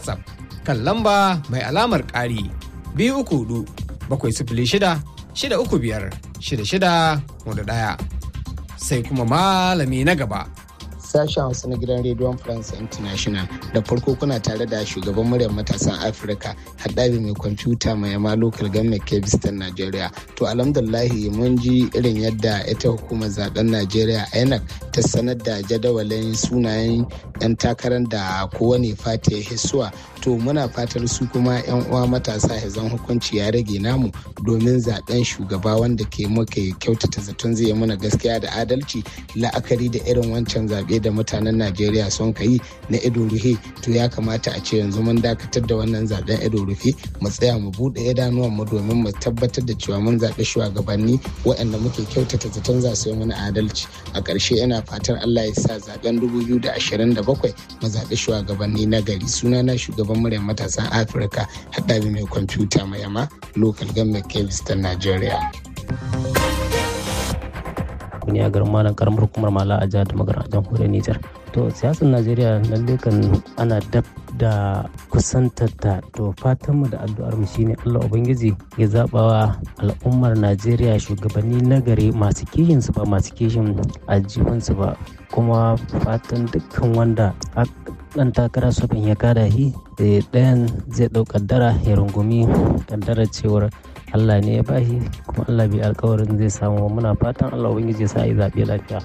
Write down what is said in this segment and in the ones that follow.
WhatsApp kan lamba mai alamar ƙari biyu uku hudu bakwai sifili shida shida uku biyar shida shida hudu ɗaya. Sai kuma malami na gaba. sashen hausa na gidan rediyon france international da farko kuna tare da shugaban muryar matasan afirka haɗari mai kwamfuta mai yama local government kebistan nigeria to alhamdulahi mun ji irin yadda ita hukumar zaben nigeria inec ta sanar da jadawalin sunayen 'yan takarar da kowane fata ya hisuwa to muna fatar su kuma 'yan uwa matasa ya zan hukunci ya rage namu domin zaben shugaba wanda ke muka kyautata zaton zai mana gaskiya da adalci la'akari da irin wancan zaɓe da mutanen najeriya sun kai na ido rufe to ya kamata a ce yanzu mun dakatar da wannan zaben ido rufe mu tsaya mu buɗe idanuwan mu domin mu tabbatar da cewa mun zaɓi shugabanni waɗanda muke kyautata zaton za su yi mana adalci a ƙarshe ina fatar allah ya sa zaben 2027 mu zaɓi shugabanni na gari sunana shugaban muryar matasan afirka haɗari mai kwamfuta mai yama local government kebis ta nigeria ne a garin malam karamar hukumar mala a jihar da magana jamhuriyar Nijar. To siyasar Najeriya lalle kan ana dab da kusantar ta to fatanmu da addu'ar mu shine Allah Ubangiji ya zabawa al'ummar Najeriya shugabanni nagari masu kishin su ba masu kishin aljihun su ba kuma fatan dukkan wanda dan takara sofin ya kada shi ɗayan zai ɗau kaddara ya rungumi kaddara cewar Allah ne ya bashi kuma Allah bai alkawarin zai samu muna fatan Allah ubangiji ya sa yi zaɓe lafiya.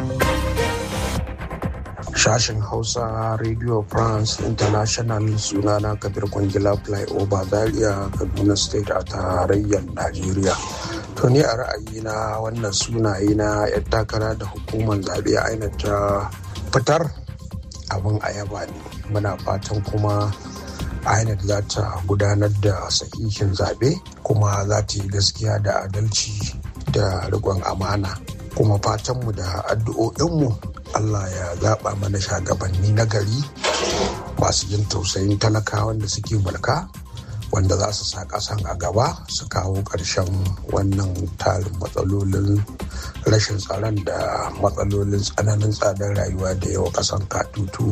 Sashen Hausa Radio France International sunana Kabir Kwangila Flyover Zaria Kaduna State a tarayyar Najeriya. To ni a ra'ayina wannan sunaye na 'yan takara da hukumar zaɓe aina ta fitar abin ayaba ne. Muna fatan kuma INEC za ta gudanar da sahihin zaɓe kuma za ta yi gaskiya da adalci da riƙon amana kuma fatanmu da addu'o'inmu Allah ya zaɓa mana shagabanni na gari masu yin tausayin talakawan da suke mulka wanda za su sa ƙasan a gaba su kawo ƙarshen wannan tarin matsalolin rashin tsaron da matsalolin tsananin tsadar rayuwa da yawa ƙasan katutu.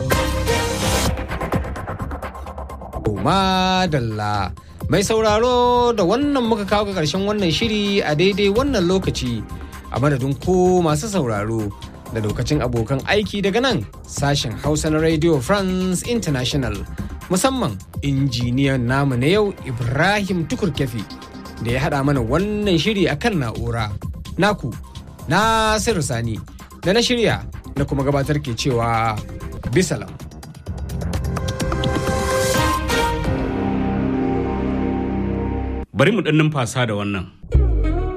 madalla mai sauraro da wannan muka kawo ga ƙarshen wannan shiri a daidai wannan lokaci a madadin ko masu sauraro da lokacin abokan aiki daga nan sashen hausa na radio france international musamman injiniyan namu na yau ibrahim tukurkefi da ya haɗa mana wannan shiri a kan na'ura naku nasiru sani da na shirya na kuma gabatar ke cewa bisalam bari mu ɗan numfasa da wannan.